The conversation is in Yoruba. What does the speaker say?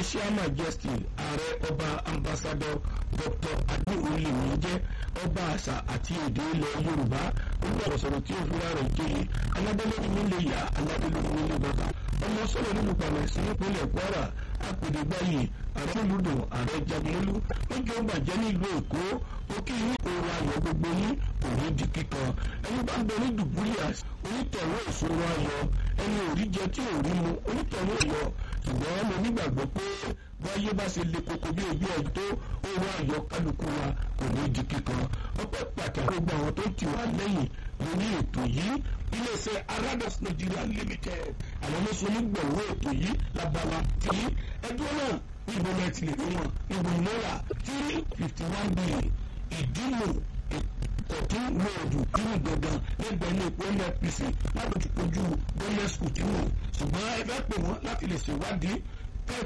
special majesty ààrẹ ọba ambassador dr adéwòlè mi jẹ́ ọba àṣà àti èdè ilẹ̀ yorùbá olùwàrọ̀ sọ̀rọ̀ tí òfin rẹ̀ jẹ́yẹ aládélórí nílé ìyá aládélórí nílé bàbá ọmọ sọ̀rọ̀ nínú pàmẹ́ sí nípínlẹ̀ kwara apèdègbáyé ààrẹ olùdó ààrẹ jagunmólú lójú ọgbà jẹ́ nílùú èkó ó kí ní òru ayọ̀ gbogbo yín òní di kíkan ẹni bá ń bẹ ní dùbúlíàs onítọ̀wọ́ ìṣòro ayọ̀ ẹni òrí jẹ tí òrí mu onítọ̀wọ́ ìyọ̀ ṣùgbọ́n mo nígbàgbọ́ pé báyé bá ṣe le koko bí ojú ẹ̀ tó òru ayọ̀ kálukú wa kò ní di kíkan ọpẹ́ pàtàkì gbogbo àwọn tó ti wà lẹ́yìn lórí ètò yìí iléeṣẹ́ aradas nigeria limited àwọn ló so onígbọ̀wọ́ ètò yìí lábala tí ẹjọ́ náà níbo lẹ ti lè rí wọn níbo náírà three fifty one billion ìdílò kọ̀tún lóòdù nínú gbọ̀ngàn lẹ́gbẹ̀ẹ́ ilé epo nnpc lábòjúkojú bọ́lẹ̀ skul tí wọ́n ṣùgbọ́n ẹ fẹ́ pè wọ́n láti lè ṣèwádìí